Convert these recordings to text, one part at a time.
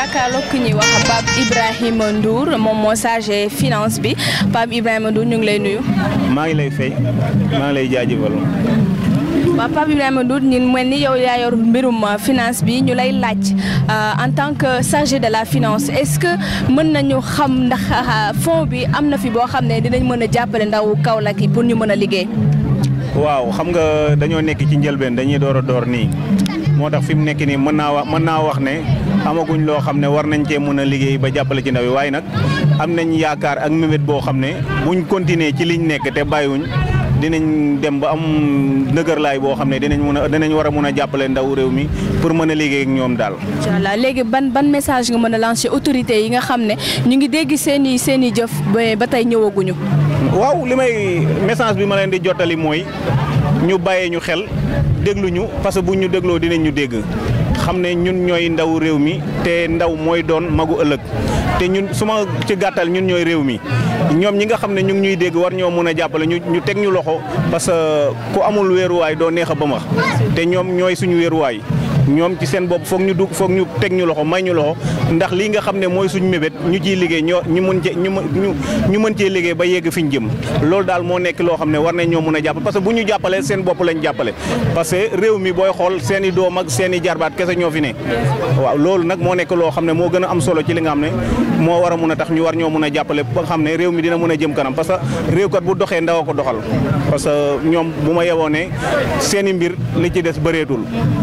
jàkkaarloog ku ñuy wax Pape Ibrahima Ndour moom moo chargé finance bi Pape Ibrahima Ndour ñu ngi lay nuyu. maa ngi lay fay maa ngi lay jaajëfal. waaw Pape Ibrahima Ndour ñun mel ni yow yaa yor mbirum finance bi ñu lay laaj en tant que chargé de la finance est-ce que mën nañu xam ndax fonds bi am na fi boo xam ne dinañ mën a jàppale ndaw Kaolack yi pour ñu mën a liggéey. waaw xam nga dañoo nekk ci njëlbeen dañuy door a door nii moo tax fi mu nekk nii mën naa wax mën naa wax ne amaguñ loo xam ne war nañ cee mën a liggéey ba jàppale ci ndaw yi waaye nag am nañ yaakaar ak mébét boo xam ne buñ continuer ci liñ nekk te bàyyiwuñ dinañ dem ba am ndëgërlaay boo xam ne dinañ mën a dinañ war a mën a jàppale ndaw réew mi pour mën a liggéey ak ñoom daal. incha allah léegi ban ban message nga mën a lancer autorités yi nga xam ne ñu ngi dégg seen i seen i jëf ba tey ñëwaguñu. waaw li may message bi ma leen di jottali mooy ñu bàyyee ñu xel dégluñu parce que bu ñu dégloo dinañ ñu dégg xam ne ñun ñooy ndaw réew mi te ndaw mooy doon magu ëllëg te ñun su ma ci gàttal ñun ñooy réew mi ñoom ñi nga xam ne ñu ngi ñuy dégg war ñoo mën a jàppale ñu ñu teg ñu loxo parce que ku amul wéeruwaay doo neex a ba max te ñoom ñooy suñu wéeruwaay ñoom ci seen bopp foog ñu dugg foog ñu teg ñu loxo may ñu loxo ndax lii nga xam ne mooy suñu mébét ñu ciy liggéey ñoo ñu mën cee ñu ñu mën cee liggéey ba yegg fi ñu jëm loolu daal moo nekk loo xam ne war nañ ñoo mën a jàppale parce que bu ñu jàppalee seen bopp lañ jàppale parce que réew mi booy xool seen i doom ak seen i jarbaat kese ñoo fi ne waaw loolu nag moo nekk loo xam ne moo gën a am solo ci li nga xam ne moo war a mun a tax ñu war ñoo mën a jàppale ba nga xam ne réew mi dina mën a jëm kanam parce que réew kat bu doxee ndaw a ko doxal parce que ñoom bu ma yeboo ne seen i mbir li ci des bëreetul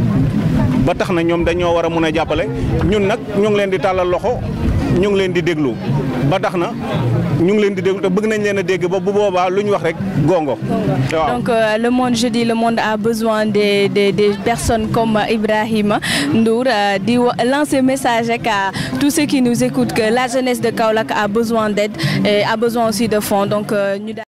ba tax na ñoom dañoo war a mun a jàppale ñun nag ñu ngi leen di tàllal loxo ñu ngi leen di déglu ba tax na ñu ngi leen di déglu te bëgg nañ leen a dégg ba bu boobaa lu ñu wax rek gongo. donc euh, le monde je dis le monde a besoin des des des personnes comme Ibrahima Ndour euh, di lancer message rek à tous ceux qui nous écoutent que la jeunesse de Kaolack a besoin d'aide et a besoin aussi de fonds donc ñu